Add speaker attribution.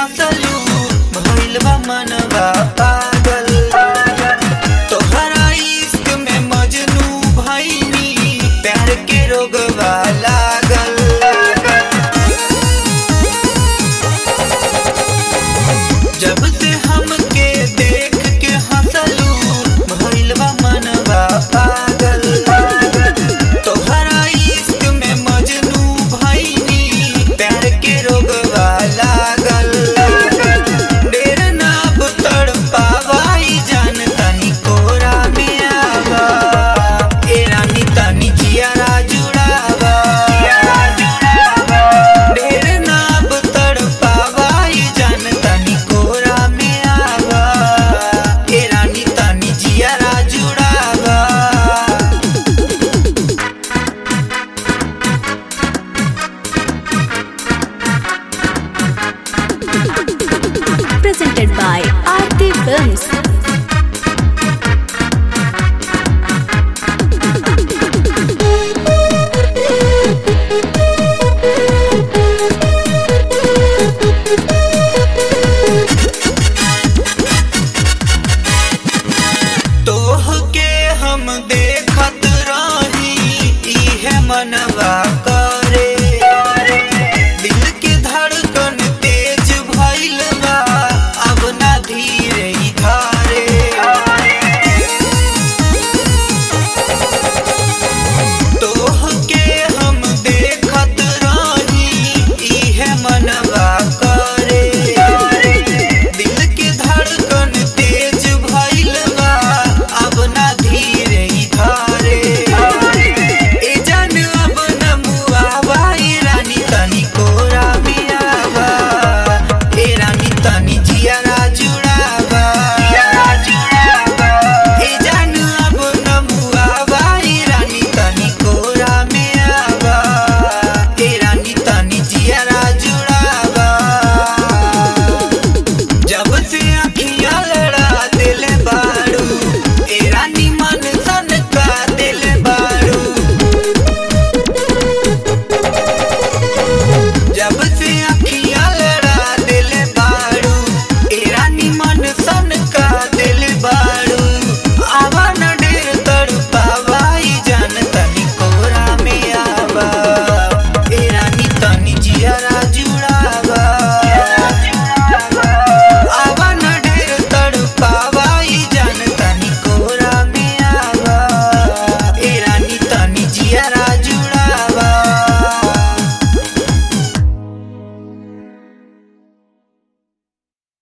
Speaker 1: हंसलू भइल बा मनवा पागल तोहरा इश्क में मजनू भइनी प्यार के रोगवा लागल जब से हमके देख के हंसलू भइल बा मनवा पागल तोहरा इश्क में मजनू भइनी प्यार के रोगवा लागल डेर नाब तड़पावाई जान तनी कोरा में आवा ए रानी तनी जियारा जुड़ावा ढेर नाब तड़पावाई जान तनी कोरा में आवा ए रानी तनी जियारा जुड़ावा
Speaker 2: presented by Aarti Films.